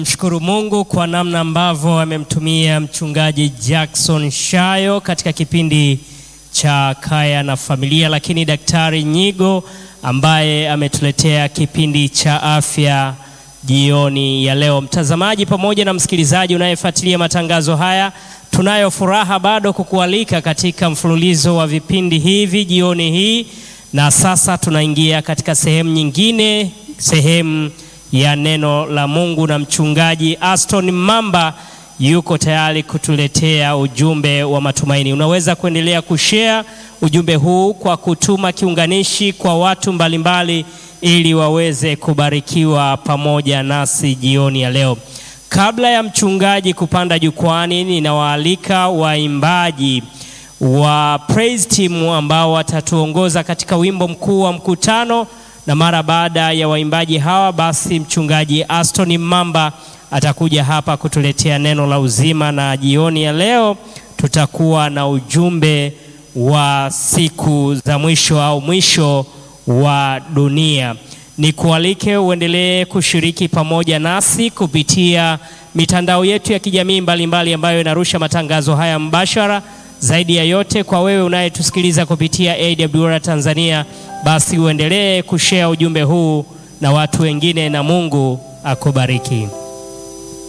Mshukuru Mungu kwa namna ambavyo amemtumia mchungaji Jackson Shayo katika kipindi cha Kaya na Familia, lakini Daktari Nyigo ambaye ametuletea kipindi cha afya jioni ya leo. Mtazamaji pamoja na msikilizaji unayefuatilia matangazo haya, tunayo furaha bado kukualika katika mfululizo wa vipindi hivi jioni hii, na sasa tunaingia katika sehemu nyingine, sehemu ya neno la Mungu, na mchungaji Aston Mamba yuko tayari kutuletea ujumbe wa matumaini. Unaweza kuendelea kushare ujumbe huu kwa kutuma kiunganishi kwa watu mbalimbali ili waweze kubarikiwa pamoja nasi jioni ya leo. Kabla ya mchungaji kupanda jukwani, ninawaalika waimbaji wa praise team ambao watatuongoza katika wimbo mkuu wa mkutano, na mara baada ya waimbaji hawa, basi mchungaji Aston Mamba atakuja hapa kutuletea neno la uzima, na jioni ya leo tutakuwa na ujumbe wa siku za mwisho au mwisho wa dunia. Nikualike uendelee kushiriki pamoja nasi kupitia mitandao yetu ya kijamii mbalimbali ambayo inarusha matangazo haya mbashara. Zaidi ya yote, kwa wewe unayetusikiliza kupitia AWR Tanzania, basi uendelee kushare ujumbe huu na watu wengine, na Mungu akubariki.